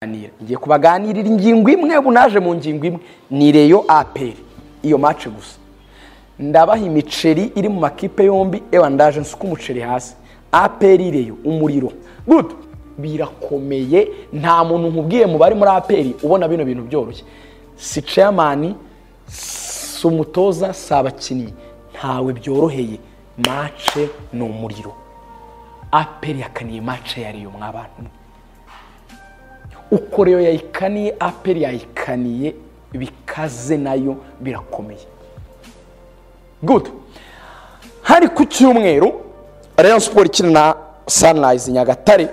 kubaganira ngiye kubaganirira ingingo imwe ubu naje mu ngingo imwe ni reyo aperi iyo mace gusa ndabaha imiceri iri mu makipe yombi ewa ndaje nsuka umuceri hasi aperi reyo umuriro gudu birakomeye nta muntu nkubwiye mu bari muri aperi ubona bino bintu byoroshye si ceyamani si umutoza si abakinnyi ntawe byoroheye mace ni umuriro aperi yakaniye mace ya reyo mwabana uko reyo yayikaniye aperi yayikaniye bikaze nayo birakomeye gudu hari ku cyumweru rayon siporo ikina na sanirayizi nyagatare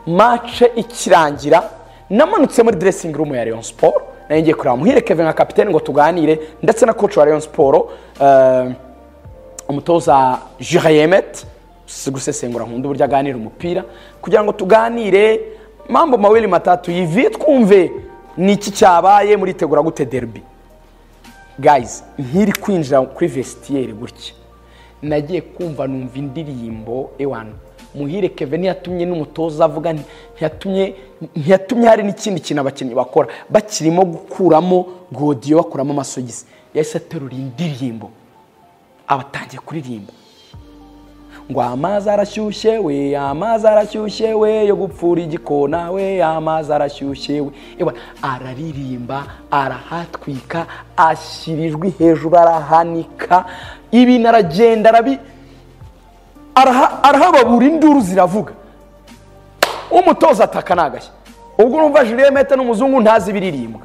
mace ikirangira namanutse muri deresingi rumu ya rayon siporo nayo ngiye kureba muhire kevin nka kapitene ngo tuganire ndetse na koci wa rayon siporo umutoza jihayemeti si gusesengura nkunda uburyo aganira umupira kugira ngo tuganire mpamvu mawiri matatu yiviye twumve ni iki cyabaye muri tegura gute derbi gayizi nkiri kwinjira kuri vesitiyeri gutya nagiye kumva numva indirimbo ewana muhire keve ntiyatumye n'umutoza avuga ntiyatumye ntiyatumye hari n'ikindi kintu abakinnyi bakora bakirimo gukuramo godiyo bakuramo amasogisi yahise aterura indirimbo abatangiye kuririmba ngo amazi arashyushye we amazi arashyushye we yo gupfura igikona we amazi arashyushye we Ewa, araririmba arahatwika ashyira ijwi hejuru arahanika ibintu aragenda arabi arahababura induru ziravuga umutoza ataka nagashya ubwo urumva jire meta n'umuzungu ntazi ibiririmbwa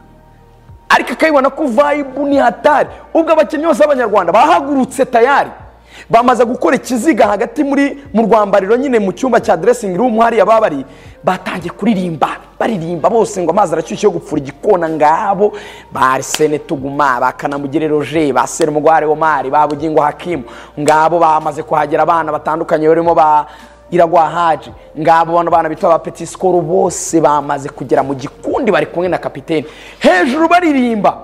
ariko akabibona ko vayibu ni hatari ubwo abakinnyi bose b'abanyarwanda bahagurutse tayari bamaze gukora ikiziga hagati muri mu rwambariro nyine mu cyumba cya deresingi rumu hariya babari batangiye kuririmba baririmba bose ngo amazi arashyushye yo gupfura igikona ngabo ba arisene tuguma ba kanamugire roje ba serumugware omari ba bugingo hakimu ngabo bamaze kuhagera abana batandukanye barimo ba iragwa haji ngabo bano bana bitwa ba peti sikoro bose bamaze kugera mu gikundi bari kumwe na kapitene hejuru baririmba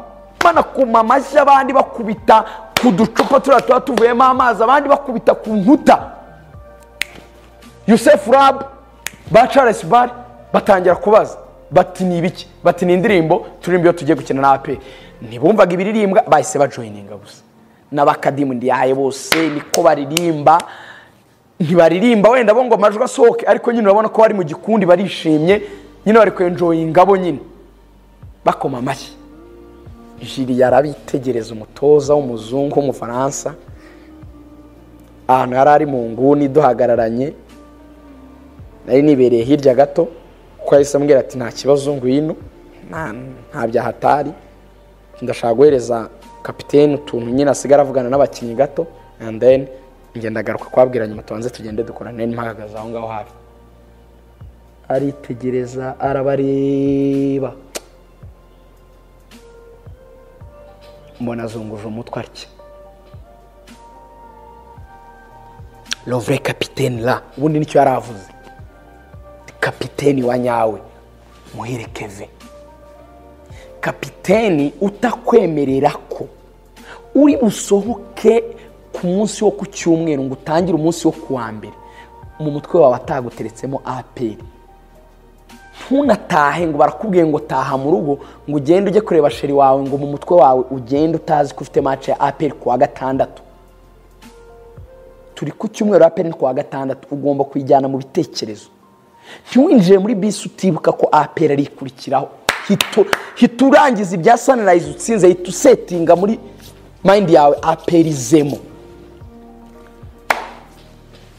banakuma amashyi abandi bakubita ku ducupa turiya tuba tuvuyemo amazi abandi bakubita ku nkuta yusefu rabu ba charles bari batangira kubaza bati ni ibiki bati ni indirimbo turimbo iyo tugiye gukina na aperi ntibumvaga ibiririmbwa bahise bajoyininga gusa n'abakadimu ndiyaye bose niko baririmba ntibaririmba wenda bo ngo amajwi asohoke ariko nyine urabona ko bari mu gikundi barishimye nyine bari kwenjoyinga bo nyine bakoma amashyi jiri yarabitegereza umutoza w'umuzungu w'umufaransa ahantu yari ari mu nguni duhagararanye nari nibereye hirya gato kuko yahise ambwira ati nta kibazo ngwino nta byahatari ndashaka guhereza kapitene utuntu nyine asigara avugana n'abakinnyi gato andeni ngenda agaruka kubabwira nyuma tubanze tugende dukora nari mpahagaze aho ngaho hafi aritegereza arabareba mbona azunguje umutwe atya lovure kapitene ra ubundi nicyo yari avuze kapiteni wa nyawe muhire keve kapiteni utakwemerera ko uri busohoke ku munsi wo ku cyumweru ngo utangire umunsi wo ku wa mbere mu mutwe wawe ataguteretsemo aperi ntunatahe ngo barakubwiye ngo taha mu rugo ngo ugende ujye kureba sheri wawe ngo mu mutwe wawe ugende utazi ko ufite mace ya aperi ku wa gatandatu turi ku cyumweru aperi ni ku wa gatandatu ugomba kuyijyana mu bitekerezo ntiwinjire muri bisi utibuka ko aperi ari ikurikiraho hita urangiza ibya sanirayizi utsinze hita usetinga muri mayindi yawe aperi izemo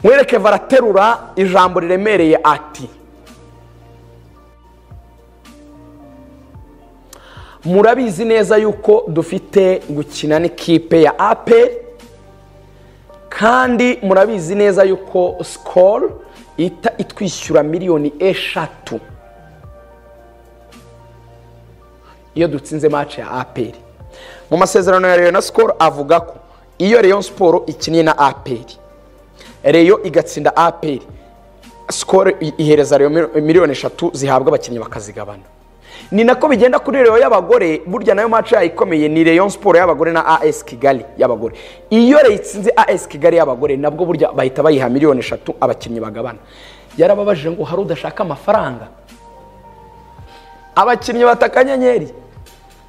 mwereke baraterura ijambo riremereye ati murabizi neza yuko dufite gukina n'ikipe ya ape kandi murabizi neza yuko sikoro ihita itwishyura miliyoni eshatu iyo dutsinze mace ya aperi mu masezerano ya reyo na sikoro avuga ko iyo reyo siporo ikiniye na aperi reyo igatsinda aperi sikoro ihereza reyo miliyoni eshatu zihabwa abakinnyi bakazigabana ni nako bigenda kuri reyo y'abagore burya nayo mace yayikomeye ni reyo siporo y'abagore na as kigali y'abagore iyo reyo itsinze as kigali y'abagore nabwo burya bahita bayiha miliyoni eshatu abakinnyi bagabana yarababajije ngo hari udashaka amafaranga abakinnyi bata akanyenyeri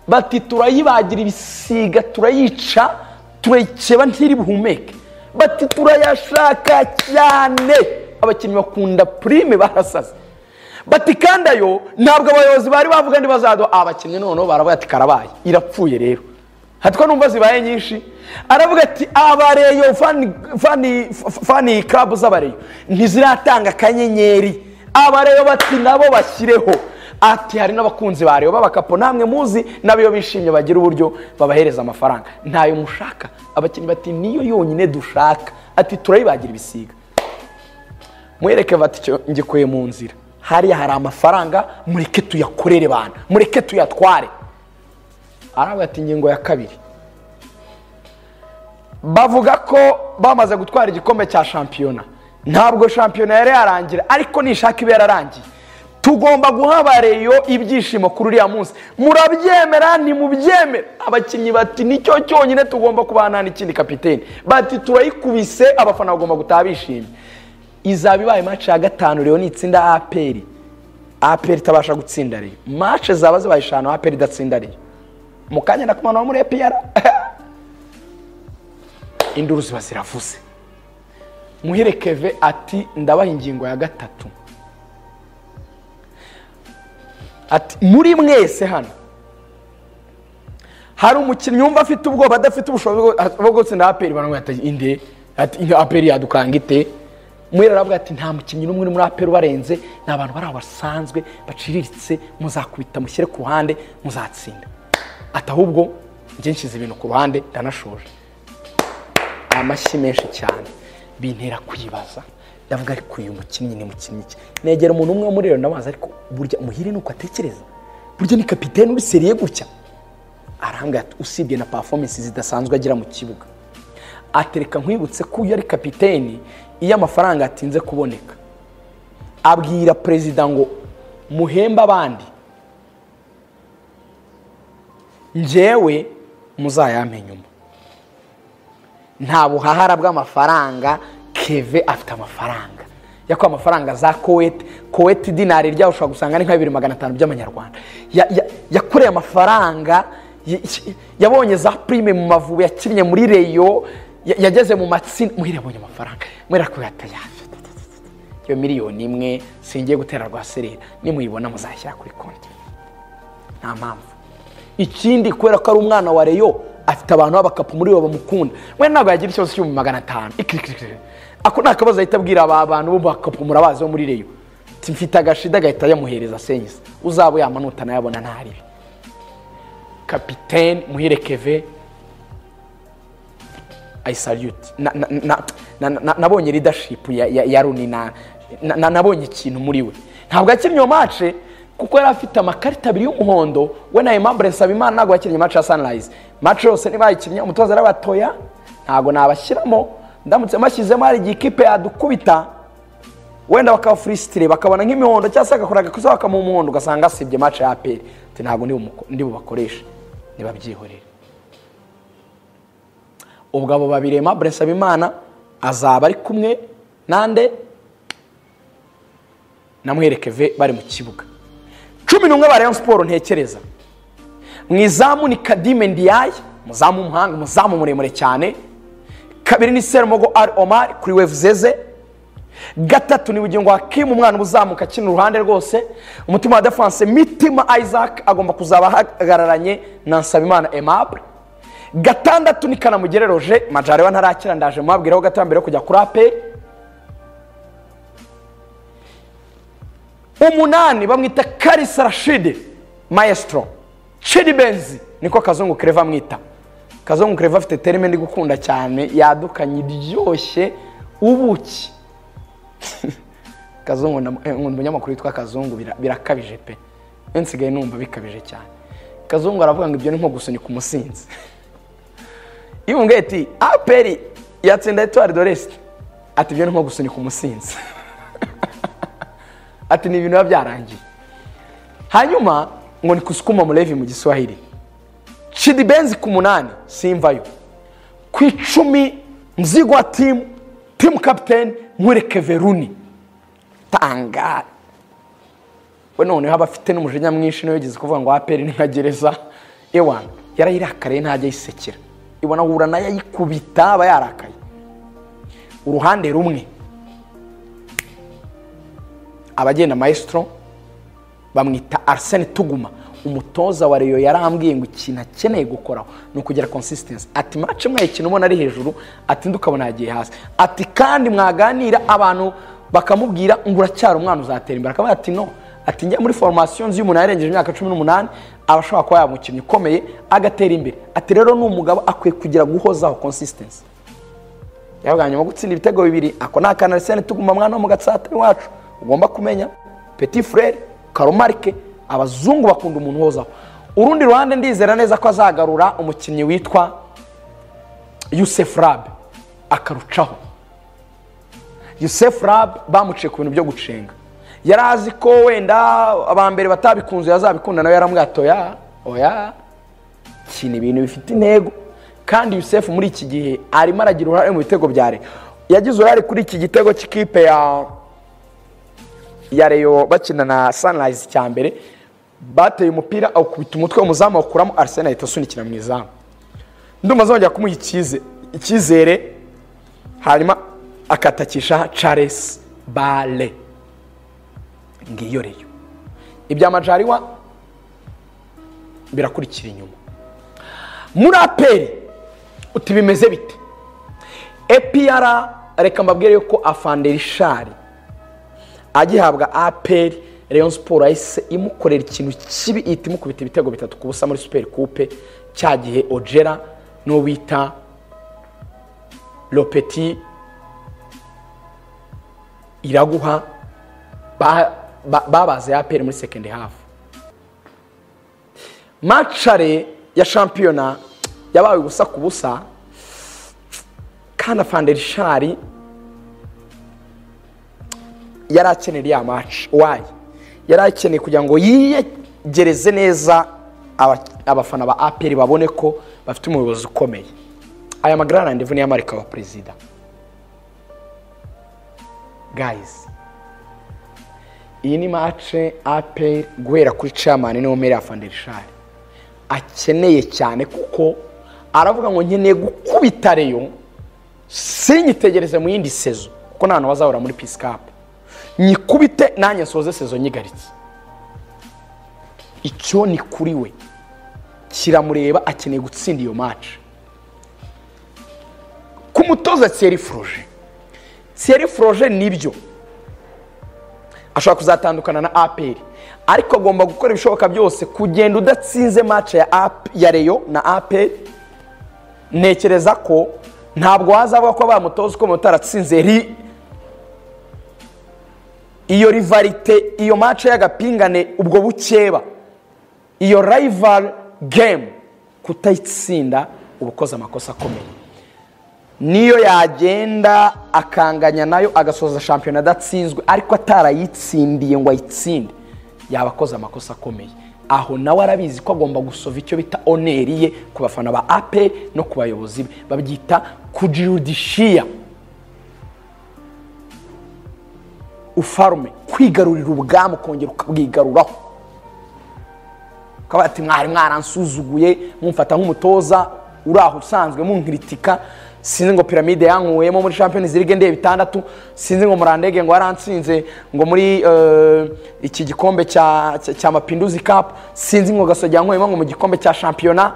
bati turayibagira ibisiga turayica turayikeba ntiri buhumeke bati turayashaka cyane abakinnyi bakunda purime barasaze bati kandi ayo ntabwo abayobozi bari bavuga ndi bazaduha abakinnyi noneho baravuga ati karabaye irapfuye rero hatwa numva zibaye nyinshi aravuga ati abareyo fani fani fani karabu z'abareyo ntiziratanga akanyenyeri abareyo bati nabo bashyireho ati hari n'abakunzi ba reyo b'abakapo namwe muzi nabo iyo bishimye bagira uburyo babahereza amafaranga ntayo mushaka abakinnyi bati niyo yonyine dushaka ati turayibagira ibisiga mwereke icyo ngikuye mu nzira hariya hari amafaranga mureke tuyakorere bana mureke tuyatware aravuga ati ingingo ya kabiri bavuga ko bamaze gutwara igikombe cya shampiyona ntabwo shampiyona yari yarangira ariko nishaka ibe yararangiye tugomba guha abareyo ibyishimo kuri uriya munsi murabyemera ntimubyemere abakinnyi bati nicyo cyonyine tugomba kubana n'ikindi kapitene bati turayikubise abafana bagomba gutaha bishimye izaba ibaye mace ya gatanu rero ni itsinda aperi aperi itabasha gutsinda rero mace zaba zibaye eshanu aperi idatsinda rero mu kanya nakumanura muri epiyara induru ziba ziravuze muhire keve ati ndabaha ingingo ya gatatu ati muri mwese hano hari umukinnyi wumva afite ubwoba adafite ubushobozi bwo- bwo gutsinda aperi baramubwira ati inde ati "Inka aperi yadukanga ite mwera aravuga ati nta mukinnyi n'umwe uri muri aperi ubarenze ni abantu bari aho basanzwe baciriritse muzakubita mushyire ku ruhande muzatsinda ati ahubwo njye nshyize ibintu ku ruhande ndanashoje amashyi menshi cyane bintera kwibaza ndavuga ariko uyu mukinnyi ni mukinnyi ki negera umuntu umwe wo muri rero ndamubaza ariko burya umuhire ni uko atekereza burya ni kapitene uri seriye gutya arambwira ati usibye na performance zidasanzwe agira mu kibuga atereka nkwibutse ko uyu ari kapitene iyo amafaranga atinze kuboneka abwira perezida ngo muhembe abandi njyewe muzayampe nyuma nta buhahara bw'amafaranga keve afite amafaranga yakuye amafaranga za kowete kowete dinari ryawe ushobora gusanga ni nka bibiri magana atanu by'amanyarwanda Ya- ya- yakoreye amafaranga ya- yabonye za prime mu mavubi yakinnye muri reyo ya- yageze mu matsinda muhire yabonye amafaranga mwera ko yatayaje iyo miliyoni imwe singiye gutera rwa serera nimuyibona muzashyira kuri konti nta mpamvu ikindi kubera ko ari umwana wa reyo afite abantu b'abakapu muri bo bamukunda we ntabwo yagira ikibazo cy'ibihumbi magana atanu ikirikirikiri ako ni akabazo ahita abwira aba bantu bo mu bakapu murabazi bo muri reyo Ati, mfite agashida agahita yamuhereza senyisa uzaba yamanuta anayabona ntaribi kapitene muhire keve i salute Na- na- na- na- na- na- nabonye leadership ya- ya ya runi na- na- na- nabonye ikintu muri we ntabwo yakinnye iyo mace kuko yari afite amakarita abiri y'umuhondo we na aimable nsabimana ntabwo yakinnye mace ya sunrise mace yose niba yayikinnye umutoza arabatoya ntabwo nabashyiramo ndamutse mashyizemo hari igihe ikipe yadukubita wenda bakafuristire bakabona nk'imihondo cyangwa se agakora agakosa bakamuha umuhondo ugasanga asibye mace ya aperi ati ntabwo ndi bumuko- ndi bubakoreshe nibabyihorere ubwo abo babiri Aimable Nsabimana azaba ari kumwe nande na Muherekeve bari mu kibuga cumi n'umwe ba Rayon Sport ntekereza mu izamu ni Kadime Ndiaye umuzamu w'umuhanga umuzamu muremure cyane kabiri ni Serumogo Al Omar kuri Wevzeze gatatu ni bugingo hakimu umwana uba uzamuka akina uruhande rwose umutima wa defanse mitima isaac agomba kuzaba ahagararanye na nsabimana aimable gatandatu ni kanamugere roje majarewa ntarakira ndaje mubabwiraho gato mbere yo kujya kuri aperi umunani bamwita karisa rashidi maestro chidi benzi niko kazungu kereva amwita kazungu kereva afite terime ndi gukunda cyane yadukanye iryoshye ubuki kazungu na- eh, nkunda umunyamakuru witwa kazungu bira- birakabije pe we nsigaye numva bikabije cyane kazungu aravuga ngo ibyo ni nko gusunika umusinzi iyo umubwiye ati aperi yatsinda etuwari doresite ati ibyo ni nko gusunika umusinzi ati ni ibintu biba byarangiye hanyuma ngo ni kusukuma mulevi mu giswahili chidi benzi ku munani simvayo ku icumi mzigwa timu timu kapiteni mwereke veruni tangara we noneho aba afite n'umujinya mwinshi niyo yigeze kuvuga ngo aperi ni nka gereza ewana yarayirakariye ntajya ayisekera ibona ahura nayo ayikubita aba yarakaye uruhande rumwe abagenda mayisitoro bamwita ariseni tuguma umutoza wa reyo yarambwiye ngo ikintu akeneye gukoraho ni ukugera konsisitensi ati mace mwayikina ubona ari hejuru ati ndi ukabona yagiye hasi ati kandi mwaganira abantu bakamubwira ngo uracyari umwana uzatera imbere akaba ati no ati njya muri foromasiyo nzi y'umuntu yarengeje imyaka cumi n'umunani aba ashobora kuba yaba umukinnyi ukomeye agatera imbere ati rero ni umugabo akwiye kugira guhozaho konsisitensi yavuga nyuma gutsinda ibitego bibiri ako ni akanarisene tuguma mwana wo mu gatsata iwacu ugomba kumenya peti furere karomarike abazungu bakunda umuntu uhozaho urundi ruhande ndizera neza ko azagarura umukinnyi witwa yusefu rabe akarucaho yusefu rabe bamuciye ku bintu byo gucenga yari azi ko wenda abambere batabikunze yazabikunda nawe yaramwatoya oya kina ibintu bifite intego kandi yusefu muri iki gihe arimo aragira uruhare mu bitego bya leta yagize uruhare kuri iki gitego cy'ikipe ya ya reyo bakina na sanirayizi cya mbere bateye umupira awukubita umutwe w'umuzamu awukuramo arisena ahita asunikira mu izamu ndumva azongera kumuha ikize- icyizere hanyuma akatakisha caresi bare ngiyo reyo ibya majariwa birakurikira inyuma muri aperi uti bimeze bite epiyara reka mbabwire yuko afanderishari agihabwa aperi rayon siporo yahise imukorera ikintu kibi ihita imukubita ibitego bitatu ku busa muri superi kupe cya gihe ojera n'uwo bita lopeti iraguha ba- ba- babaze aperi muri sekendi hafu macare ya shampiyona yabaye ubusa ku busa kandi afanderishari yari akeneye iriya maci wayi yari akeneye kugira ngo yiyegereze neza aba- abafana ba aperi babone ko bafite umuyobozi ukomeye aya magarara ndivu niyo amarika wa perezida gayizi iyi ni mace aperi guhera kuri camani niwo mere afanderishari akeneye cyane kuko aravuga ngo nkeneye gukubita reyo sinyitegereze mu yindi sezo kuko nta hantu bazahora muri pisikapu nyikubite nanjye nsoze sezo nyigaritse icyo ni kuri we kiramureba akeneye gutsinda iyo maci ku mutoza siyeri foroje siyeri foroje nibyo ashobora kuzatandukana na aperi ariko agomba gukora ibishoboka byose kugenda udatsinze maci ya, AP ya reyo na aperi ntekereza ko ntabwo wazavuga ko bamutoza uko mutaratsinze ri iyo rivalite iyo mace y'agapingane ubwo bukeba iyo rival game kutayitsinda uba ukoze amakosa akomeye niyo yagenda akanganya nayo agasoza shampiyona adatsinzwe ariko atarayitsindiye ngo ayitsinde yaba akoze amakosa akomeye aho nawe arabizi ko agomba gusova icyo bita oneri ye ku bafana ba ape no ku bayobozi be babyita kujirudishiya ufarume kwigarurira ubwami ukongera ukabwigaruraho ukaba ati mwari mwaransuzuguye mumfata nk'umutoza uri aho usanzwe munkiritika sinzi ngo piramide yankuyemo muri champions league ndeba itandatu sinzi ngo murandege ngo warantsinze ngo muri eh, iki gikombe cya cya- cya mapinduzi cup sinzi ngo gasogi yankuyemo ngo mu gikombe cya shampiyona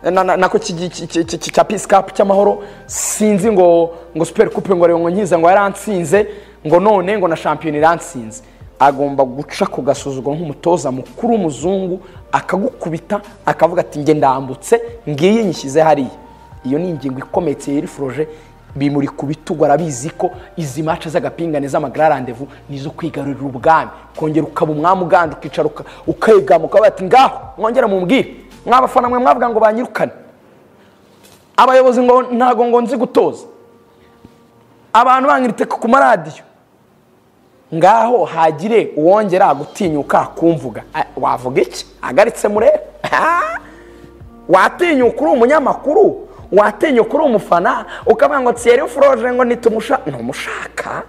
na- na- nako cy'igi- cy- cy- cy- cya peace cup cy'amahoro sinzi ngo ngo super coupe ngo rero ngo nkiza ngo yarantsinze ngo none ngo na shampiyona irantsinze agomba guca ku gasuzuguro nk'umutoza mukuru w'umuzungu akagukubita akavuga ati nge ndambutse ngiyi nyishyize hariya iyo ni ingingo ikometse yeri foroje bimuri ku bitugu arabizi ko izi mace z'agapingane z'amagara randevu ni izo kwigarurira ubwami kongera ukaba umwami uganje ukicara uka- ukegama ukavuga ati ngaho mwongere mumbwire mwabafana mwe mwavuga ngo banyirukane abayobozi ngo ntago ngo nzi gutoza abantu banyiriteka ku maradiyo ngaho hagire uwongera gutinyuka kumvuga Ah, wavuga iki agaritse murebe watinyuka uri umunyamakuru watinyuka uri umufana ukavuga ngo tsiyeri foroje ngo nitumushaka ntumushaka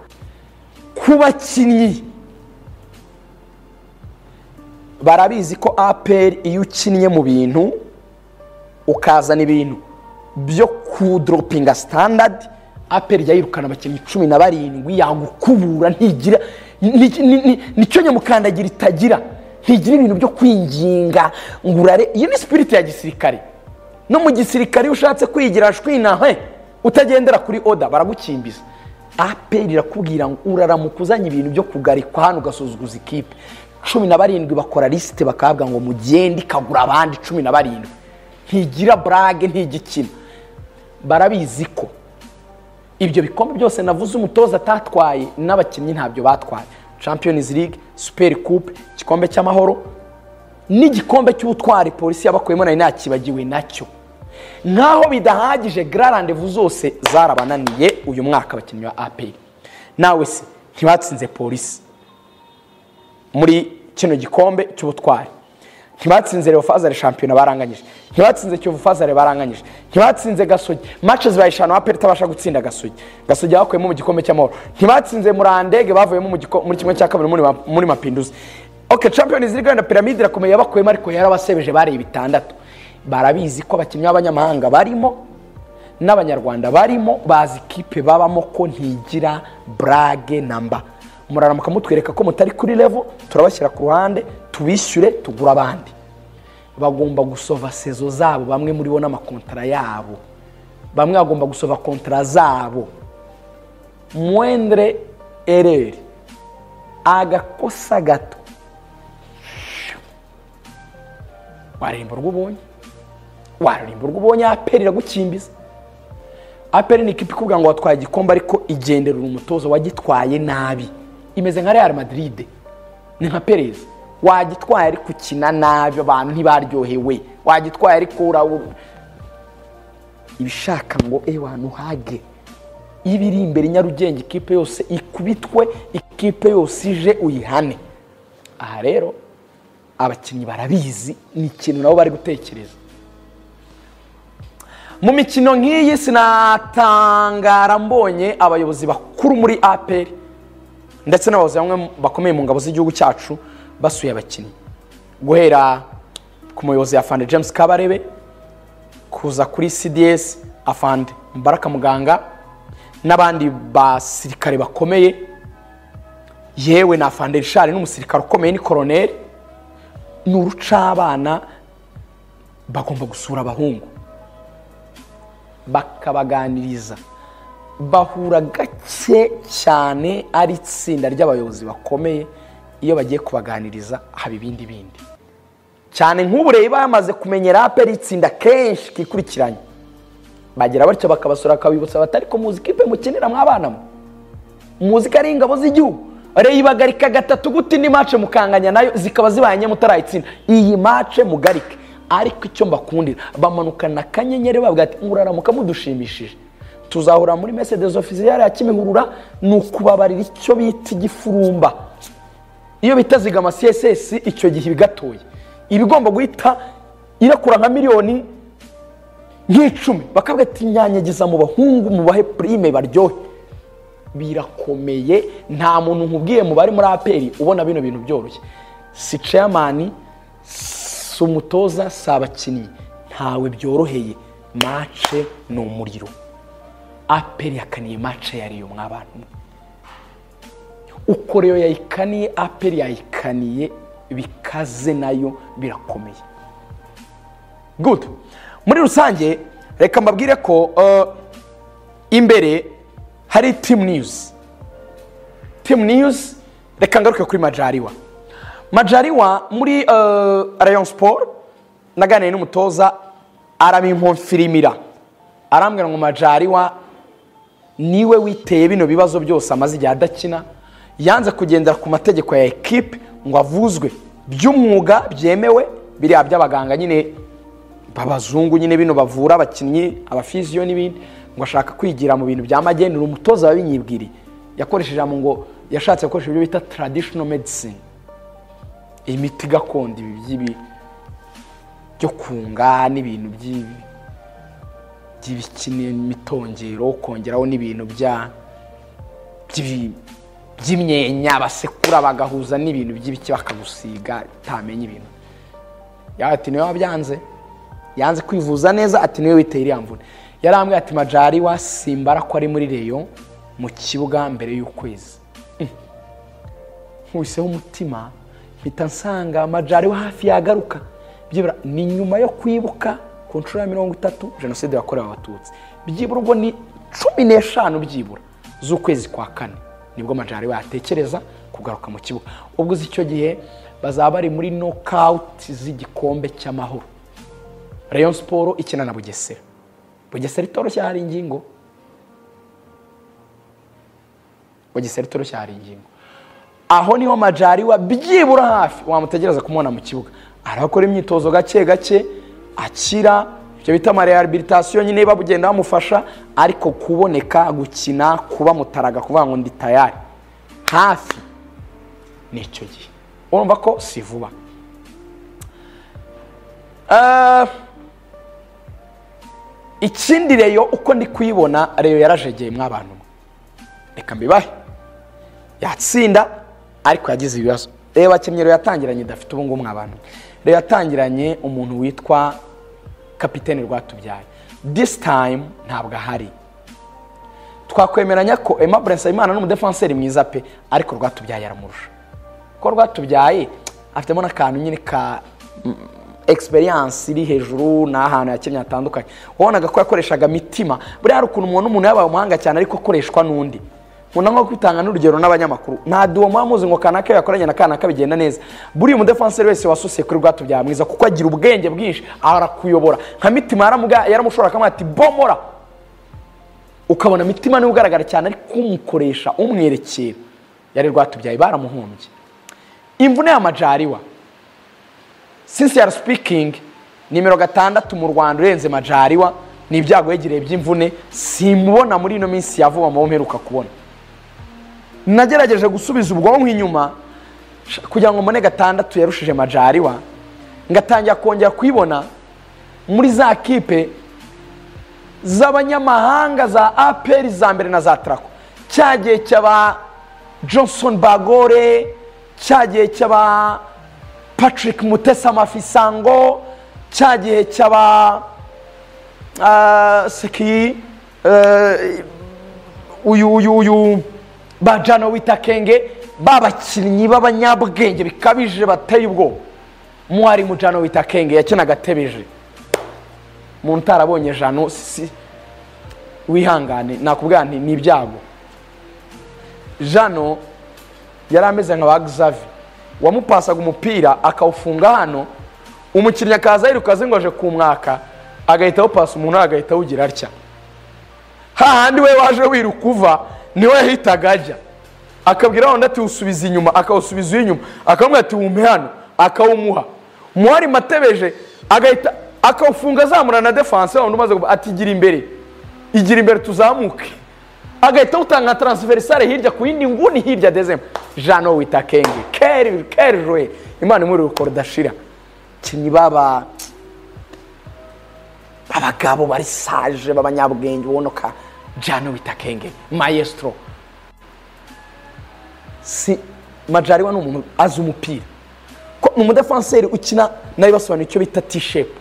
ku bakinnyi barabizi ko aperi iyo ukinnye mu bintu ukazana ibintu byo kudoropinga sitandadi aperi yayirukana abakinnyi cumi na barindwi yagukubura ntigira ni- ni- ni- nicyo nyamukandagira itagira ntigira ibintu byo kwinginga ngo urare iyo ni sipiriti ya gisirikare no mu gisirikare iyo ushatse kwigira shwinahwe utagendera kuri oda baragukimbiza aperi irakubwira ngo uraramuka uzanye ibintu byo kugarikwa hano ugasuzuguza ikipe cumi na barindwi bakora lisite bakahabwa ngo mugende ikagura abandi cumi na barindwi ntigira burage ntigikina barabizi ko ibyo bikombe byose navuze umutoza atatwaye n'abakinnyi ntabyo batwaye champions league super coupe igikombe cy'amahoro n'igikombe cy'ubutwari polisi yabakuyemo nari nakibagiwe nacyo nk'aho bidahagije garandevu zose zarabananiye uyu mwaka abakinnyi ba aperi nawe se ntibatsinze polisi muri kino gikombe cy'ubutwari ntibatsinze Reyo Fazare shampiyona baranganyije ntibatsinze Kiyovu Fazare baranganyije ntibatsinze Gasogi mace zibaye eshanu aperi itabasha gutsinda Gasogi Gasogi bakuyemo mu gikombe cy'amahoro ntibatsinze Murandege bavuyemo mu giko- muri kimwe cya kabiri muri ma- muri Mapinduzi ok Champions League wenda piramide irakomeye yabakuyemo ariko yarabasebeje bareba bitandatu barabizi ko abakinnyi b'abanyamahanga barimo n'abanyarwanda barimo bazi ikipe babamo ko ntigira burage namba muraramuka mutwereka ko mutari kuri levo turabashyira ku ruhande tubishyure tugura abandi bagomba gusova sezo zabo bamwe muri bo n'amakontara yabo bamwe bagomba gusova kontara zabo mwendere ereri agakosa gato waremba urwo ubonye waremba urwo ubonye aperi iragukimbiza aperi ni ikipe ikubwira ngo watwaye igikombe ariko igenderera umutoza wagitwaye nabi imeze nka real madrid ni nka perez wagitwaye ariko ukina nabi abantu ntibaryohewe wagitwaye ariko ura ibishaka ngo ewe ahantu hage iba iri imbere nyarugenge ikipe yose ikubitwe ikipe yose ije uyihane aha rero abakinnyi barabizi ni ikintu nabo bari gutekereza mu mikino nk'iyi sinatangara mbonye abayobozi bakuru muri apr ndetse n'abayobozi bamwe bakomeye mu ngabo z'igihugu cyacu basuye abakinnyi guhera ku muyobozi afande james kabarebe kuza kuri cds afande mbaraka muganga n'abandi basirikare bakomeye yewe na afande rishari n'umusirikare ukomeye ni koroneri ni urucabana bagomba gusura abahungu bakabaganiriza bahura gake cyane ari itsinda ry'abayobozi bakomeye iyo bagiye kubaganiriza haba ibindi bindi cyane nk'ubu rero bamaze kumenyera aperi itsinda kenshi kikurikiranye bagira batyo bakabasura bakabibutsa bati ariko muzi ikipe mukinira mw'abana mwe muzi ko ari ingabo z'igihugu reyo ibagarika gatatu gute indi mace mukanganya nayo zikaba zibanye mutarayitsinda iyi mace mugarike ariko icyo mbakundira bamanukana akanyenyeri bavuga ati muraramuka mudushimishije tuzahura muri mesedezo ofisiyare ya kimihurura ni ukubabarira icyo bita igifurumba iyo bita zigama css icyo gihe bigatoye iba igomba guhita irakura nka miliyoni nk'icumi bakabwira ati nyanyagiza mu bahungu mubahe purime baryohe birakomeye nta muntu nkubwiye mu bari muri aperi ubona bino bintu byoroshye si ceyamani si umutoza si abakinnyi ntawe byoroheye mace ni umuriro aperi yakaniye mace yariyo mw'abantu uko rero yayikaniye aperi yayikaniye bikaze nayo birakomeye good muri rusange reka mbabwire ko uh, imbere hari team news team news reka ngaruke kuri majariwa majariwa muri uh, rayon sport naganiye n'umutoza arabimponfirimira arambwira ngo majariwa niwe witeye bino bibazo byose amaze igihe adakina yanze kugendera ku mategeko ya ekipe ngo avuzwe by'umwuga byemewe biriya by'abaganga nyine babazungu nyine bino bavura abakinnyi abafiziyo n'ibindi ngo ashaka kwigira mu bintu bya magendu umutoza wabinyibwiriye yakoresheje ijambo ngo yashatse gukoresha ibyo bita traditional medicine imiti gakondo ibi by'ibi byo kunga n'ibintu by'ibi by'ibikini mitongero kongeraho n'ibintu bya by'ibi- by'imyenya basekura bagahuza n'ibintu by'ibiki bakagusiga utamenya ibintu yawe ati niwe wabyanze yanze kwivuza neza ati niwe witeye iriya mvune yarambwiye ati majari wasimbara ko ari muri reyo mu kibuga mbere y'ukwezi nkubiseho umutima mpita nsanga majari we hafi yagaruka byibura ni nyuma yo kwibuka ku nshuro ya mirongo itatu jenoside yakorewe abatutsi byibura ubwo ni cumi n'eshanu byibura z'ukwezi kwa kane nibwo majari we yatekereza kugaruka mu kibuga ubwo uzi icyo gihe bazaba bari muri nokawuti z'igikombe cy'amahoro rayon siporo ikina na bugesera bugesera itoroshye hari ingingo bugesera itoroshye hari ingingo aho niho majari wa byibura hafi wamutegereza kumubona mu kibuga arakora imyitozo gake gake akira ibyo bita amarehabilitasiyo nyine bagenda bamufasha ariko kuboneka gukina kuba mutaraga kuvuga ngo ndi tayari hafi ni icyo gihe urumva ko si vuba Ah, ikindi reyo uko ndi kuyibona reyo yarajegeyemo abantu reka mbibahe yatsinda ariko yagize ibibazo reba abakinnyi reyo yatangiranye idafite ubu ngubu abantu reyo yatangiranye umuntu witwa kapitene rwatubyaye disi tayimu ntabwo ahari twakwemeranya ko emma burensayimana ni umudefanseri mwiza pe ariko rwatubyaye aramurusha ko rwatubyaye afitemo n'akantu nyine ka experience iri hejuru ni ahantu yakinnye hatandukanye wabonaga ko yakoreshaga mitima buriya hari ukuntu umuntu umuntu yabaye umuhanga cyane ariko akoreshwa n'undi nkunda nko kwitanga n'urugero n'abanyamakuru nta duwo muba muzi ngo kanaka iyo yakoranye na kanaka bigenda neza buriya umudefanseri wese wasosiye kuri bwato bya mwiza kuko agira ubwenge bwinshi arakuyobora nka mitima yaramuga- yaramushobora akamwira ati bomora ukabona mitima niwe ugaragara cyane ariko umukoresha umwerekera yari rwatubyaye baramuhombye imvune ya majariwa sincere speaking nimero gatandatu mu rwanda urenze majariwa ni ibyago yegereye by'imvune simubona muri ino minsi ya vuba mu bo mperuka kubona nagerageje gusubiza ubwonko inyuma sh- kugira ngo mbone gatandatu yarushije majariwa ngatangira kongera kuyibona muri za kipe z'abanyamahanga za aperi za mbere na za tarako cya gihe cy'aba johnson bagore cya gihe cy'aba patrick mutesa mafisango cya gihe cy'aba ah, seki eh, uyu uyu uyu bajana witakenge babakinnyi b'abanyabwenge bikabije bateye ubwoba mwari mujano witakenge yakinaga atebije umuntu utarabonye jano si wihangane nakubwira nti ni ibyago jano yari ameze nka ba Xavi wamupasaga umupira akawufunga hano umukinnyi akaza yiruka azingoje ku mwaka agahita awupasa umuntu agahita awugira atya hahandi we waje wiruka uva niwe yahitaga ajya akabwira wundi ati usubiza inyuma akawusubiza uw'inyuma akamubwira ati wumpe hano akawumuha umuhari matebeje agahita akawufunga azamura na defanse wundi umaze kuva ati gira imbere igira imbere tuzamuke agahita awutanga nka taransiferisare hirya ku yindi nguni hirya dezemba jano wita kenge keri keri joye imana imuri urukoro udashira kinyi baba abagabo bari saje b'abanyabwenge ubona ka jano witakenge maestro si majariwa ni umuntu azi umupira ko ni umudefanseri ukina nawe basobanura icyo bita t-shape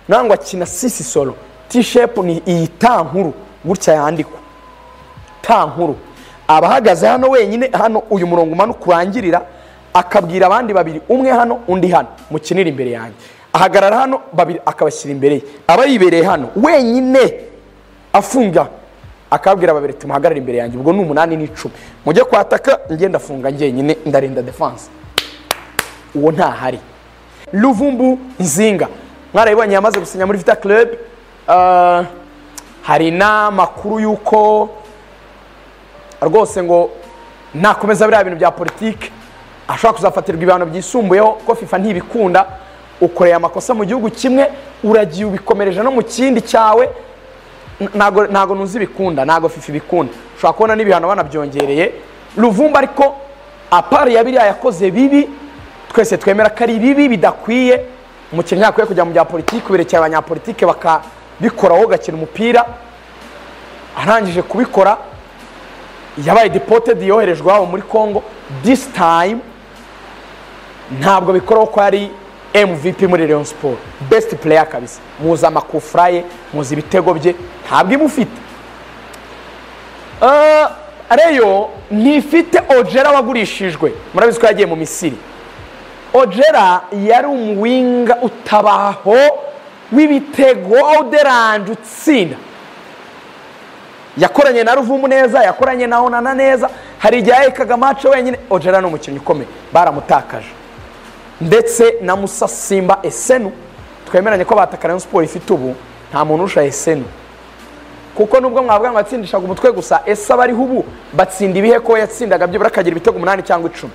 nangwa akina sisi solo t-shape ni iyi ta nkuru gutya yandikwa ta nkuru aba ahagaze hano wenyine hano uyu murongo umanuka urangirira akabwira abandi babiri umwe hano undi hano mukinira imbere yanjye ahagarara hano babiri akabashyira imbere ye aba yibereye hano wenyine afunga akabwira babiri tumuhagarare imbere yanjye ubwo ni umunani n'icumi mujye kwataka njye ndafunga njyenyine ndarinda defanse uwo ntahari ruvumbu nzinga mwarabibonye yamaze gusinya muri vita club Ah, hari n'amakuru y'uko rwose ngo nakomeza biriya bintu bya politiki ashobora kuzafatirwa ibihano byisumbuyeho ko fifa ntibikunda ukoreye amakosa mu gihugu kimwe uragiye ubikomereje no mu kindi cyawe N- ntago ntago ntuzi ibikunda ntago fifa ibikunda ushobora kubona n'ibihano banabyongereye ruvumba ariko apari ya biriya yakoze bibi twese twemera ko ari bibi bidakwiye umukinnyi ntakwiye kujya mu bya politiki berekera abanyapolitike bakabikoraho gakina umupira arangije kubikora yabaye deported yoherejwe iwabo muri congo this time ntabwo bikora ko ari mvp muri leon siporo best player kabisa muzi amakufuraye muzi ibitego bye ntabwo imufite reyo ntifite ojera wagurishijwe murabizi ko yagiye mu misiri ojera yari umuwinga utabaho w'ibitego oderanje utsinda yakoranye na ruvumu neza yakoranye na onana neza hari igihe yahekaga amace wenyine ojera ni umukinnyi ukomeye baramutakaje ndetse na musasimba esenu twemeranye ko batakara na siporo ifite ubu nta muntu urusha esenu kuko nubwo mwavuga ngo yatsindishaga umutwe gusa ese abariho ubu batsinda ibihe ko yatsindaga byibura akagira ibitego umunani cyangwa icumi